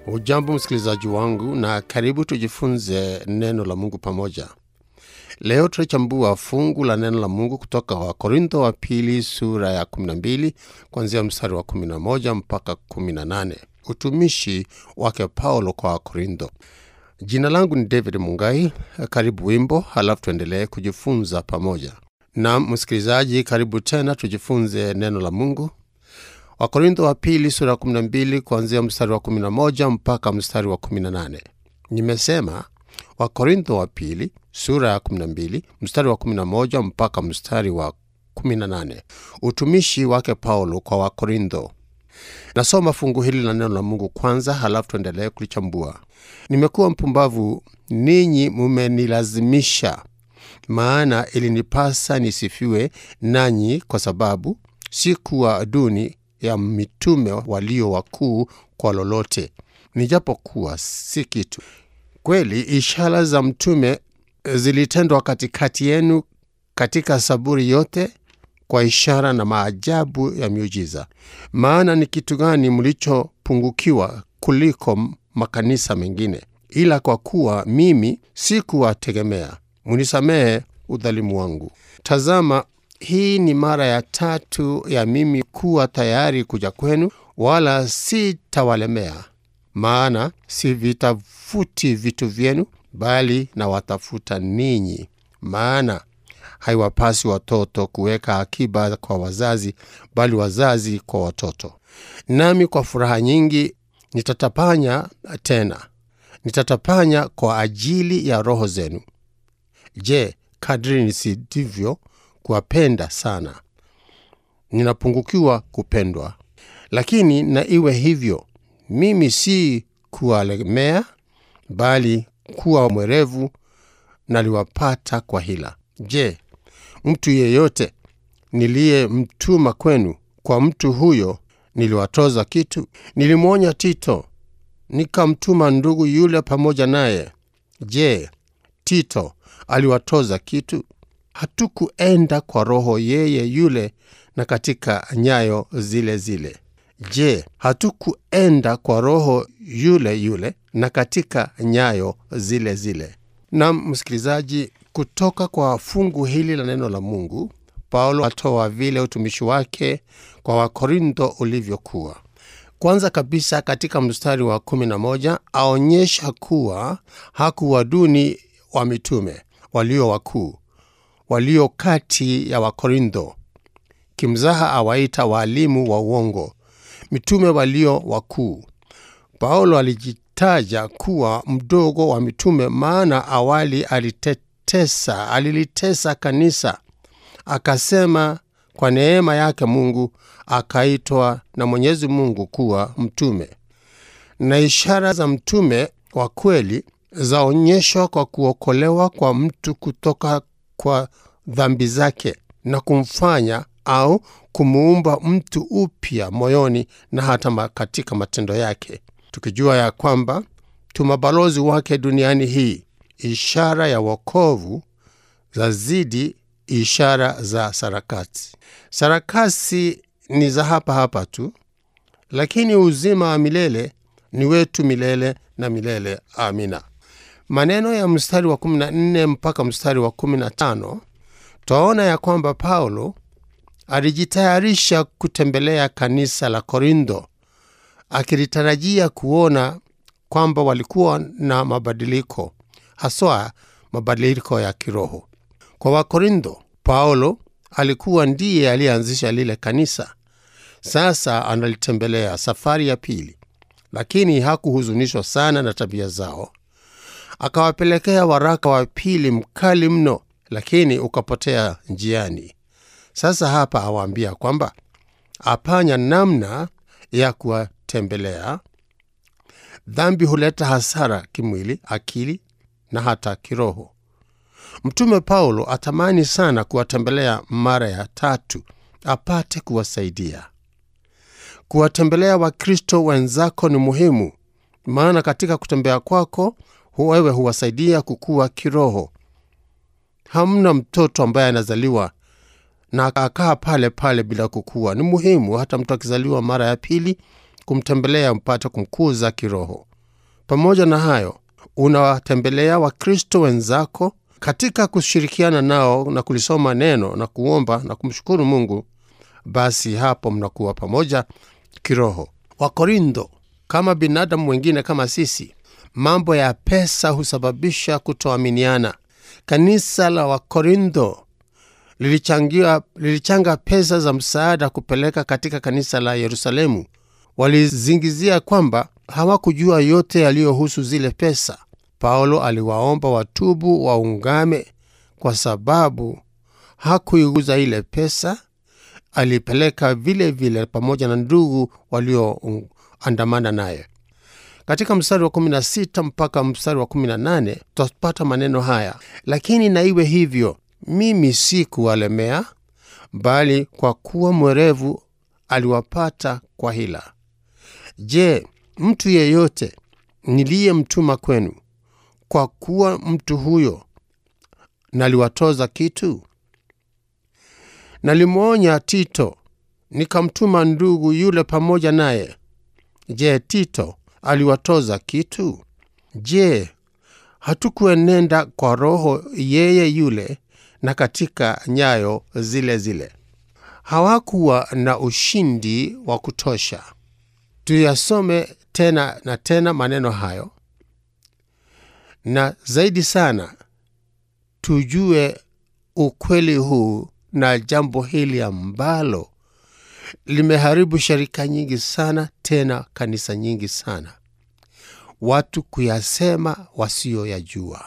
Ujambo msikilizaji wangu, na karibu tujifunze neno la Mungu pamoja. Leo tutachambua fungu la neno la Mungu kutoka Wakorintho wa pili sura ya 12 kuanzia mstari wa 11 mpaka 18, utumishi wake Paulo kwa Wakorintho. Jina langu ni David Mungai. Karibu wimbo, halafu tuendelee kujifunza pamoja. Na msikilizaji, karibu tena tujifunze neno la Mungu. Wakorintho wa pili sura ya 12 kuanzia mstari wa 11 mpaka mstari wa 18. Nimesema Wakorintho wa pili sura ya 12 mstari wa 11 mpaka mstari wa 18, utumishi wake Paulo kwa Wakorintho. Nasoma fungu hili la neno la Mungu kwanza, halafu tuendelee kulichambua. Nimekuwa mpumbavu, ninyi mumenilazimisha, maana ilinipasa nisifiwe nanyi, kwa sababu sikuwa duni ya mitume walio wakuu kwa lolote, nijapokuwa si kitu. Kweli ishara za mtume zilitendwa katikati yenu katika saburi yote kwa ishara na maajabu ya miujiza. Maana ni kitu gani mlichopungukiwa kuliko makanisa mengine? Ila kwa kuwa mimi sikuwategemea, munisamehe udhalimu wangu. Tazama, hii ni mara ya tatu ya mimi kuwa tayari kuja kwenu, wala sitawalemea. Maana sivitafuti vitu vyenu, bali nawatafuta ninyi. Maana haiwapasi watoto kuweka akiba kwa wazazi, bali wazazi kwa watoto. Nami kwa furaha nyingi nitatapanya tena, nitatapanya kwa ajili ya roho zenu. Je, kadri nisidivyo kuwapenda sana, ninapungukiwa kupendwa. Lakini na iwe hivyo, mimi si kuwalemea, bali kuwa mwerevu naliwapata kwa hila. Je, mtu yeyote niliyemtuma kwenu, kwa mtu huyo niliwatoza kitu? Nilimwonya Tito, nikamtuma ndugu yule pamoja naye. Je, Tito aliwatoza kitu? Hatukuenda kwa roho yeye yule na katika nyayo zile zile. Je, hatukuenda kwa roho yule yule na katika nyayo zile zile? Na msikilizaji, kutoka kwa fungu hili la neno la Mungu, Paulo atoa vile utumishi wake kwa Wakorintho ulivyokuwa. Kwanza kabisa, katika mstari wa 11 aonyesha kuwa hakuwa duni wa mitume walio wakuu walio kati ya Wakorintho. Kimzaha awaita waalimu wa uongo mitume walio wakuu. Paulo alijitaja kuwa mdogo wa mitume, maana awali alitetesa, alilitesa kanisa, akasema kwa neema yake Mungu akaitwa na Mwenyezi Mungu kuwa mtume. Na ishara za mtume wa kweli zaonyeshwa kwa kuokolewa kwa mtu kutoka kwa dhambi zake na kumfanya au kumuumba mtu upya moyoni na hata katika matendo yake, tukijua ya kwamba tu mabalozi wake duniani hii. Ishara ya wokovu zazidi ishara za sarakasi. Sarakasi ni za hapa hapa tu, lakini uzima wa milele ni wetu milele na milele. Amina. Maneno ya mstari wa 14 mpaka mstari wa 15 twaona ya kwamba Paulo alijitayarisha kutembelea kanisa la Korintho akilitarajia kuona kwamba walikuwa na mabadiliko, haswa mabadiliko ya kiroho. Kwa Wakorintho, Paulo alikuwa ndiye aliyeanzisha lile kanisa. Sasa analitembelea safari ya pili, lakini hakuhuzunishwa sana na tabia zao. Akawapelekea waraka wa pili mkali mno, lakini ukapotea njiani. Sasa hapa awaambia kwamba apanya namna ya kuwatembelea. Dhambi huleta hasara kimwili, akili na hata kiroho. Mtume Paulo atamani sana kuwatembelea mara ya tatu apate kuwasaidia. Kuwatembelea Wakristo wenzako ni muhimu, maana katika kutembea kwako wewe huwasaidia kukua kiroho. Hamna mtoto ambaye anazaliwa na akakaa pale pale bila kukua. Ni muhimu hata mtu akizaliwa mara ya pili kumtembelea mpate kumkuza kiroho. pamoja na hayo unawatembelea wakristo wenzako katika kushirikiana nao na kulisoma neno na kuomba na kumshukuru mungu basi hapo mnakuwa pamoja kiroho wakorintho kama binadamu wengine kama sisi mambo ya pesa husababisha kutoaminiana kanisa la wakorintho lilichangia lilichanga pesa za msaada kupeleka katika kanisa la yerusalemu walizingizia kwamba hawakujua yote yaliyohusu zile pesa paulo aliwaomba watubu waungame kwa sababu hakuiguza ile pesa alipeleka vile vile pamoja na ndugu walioandamana naye katika mstari wa 16 mpaka mstari wa 18 tutapata maneno haya lakini na iwe hivyo mimi si kuwalemea bali kwa kuwa mwerevu aliwapata kwa hila je mtu yeyote niliyemtuma kwenu kwa kuwa mtu huyo naliwatoza kitu nalimwonya tito nikamtuma ndugu yule pamoja naye je tito aliwatoza kitu je hatukuenenda kwa roho yeye yule na katika nyayo zile zile hawakuwa na ushindi wa kutosha tuyasome tena na tena maneno hayo na zaidi sana tujue ukweli huu na jambo hili ambalo limeharibu sharika nyingi sana tena kanisa nyingi sana watu kuyasema wasiyoyajua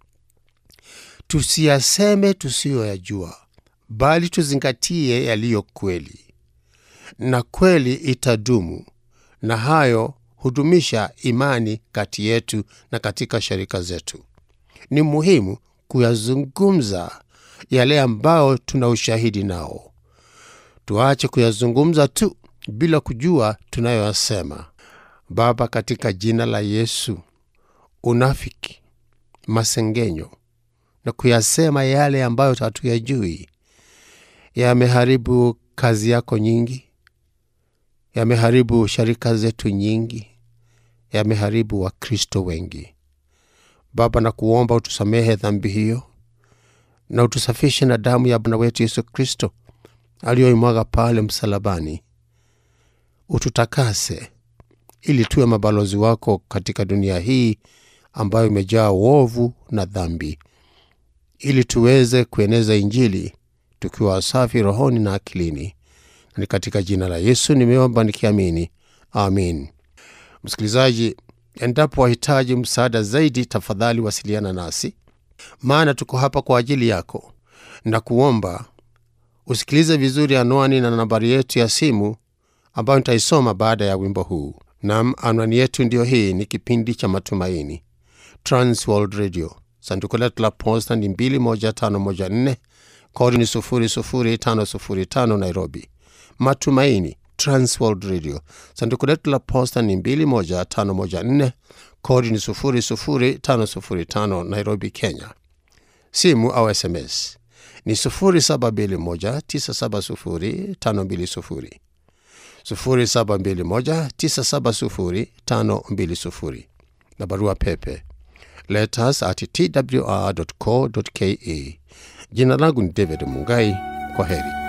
tusiyaseme tusiyoyajua bali tuzingatie yaliyo kweli na kweli itadumu na hayo hudumisha imani kati yetu na katika sharika zetu ni muhimu kuyazungumza yale ambayo tuna ushahidi nao tuache kuyazungumza tu bila kujua tunayoyasema baba katika jina la yesu unafiki masengenyo na kuyasema yale ambayo hatuyajui yameharibu kazi yako nyingi yameharibu sharika zetu nyingi yameharibu wakristo wengi baba na kuomba utusamehe dhambi hiyo na utusafishe na damu ya bwana wetu yesu kristo aliyoimwaga pale msalabani ututakase ili tuwe mabalozi wako katika dunia hii ambayo imejaa uovu na dhambi ili tuweze kueneza injili tukiwa safi rohoni na akilini ni katika jina la yesu nimeomba nikiamini amin msikilizaji endapo wahitaji msaada zaidi tafadhali wasiliana nasi maana tuko hapa kwa ajili yako na kuomba usikilize vizuri anwani na nambari yetu ya simu ambayo nitaisoma baada ya wimbo huu nam anwani yetu ndiyo hii ni kipindi cha matumaini transworld radio sanduku letu la posta ni 21514 kodi ni 00505 nairobi matumaini transworld radio sanduku letu la posta ni 21514 kodi ni 00505 nairobi kenya simu au sms ni 721970520 721970520 na barua pepe letters at twr.co.ke jina langu ni david mungai kwa heri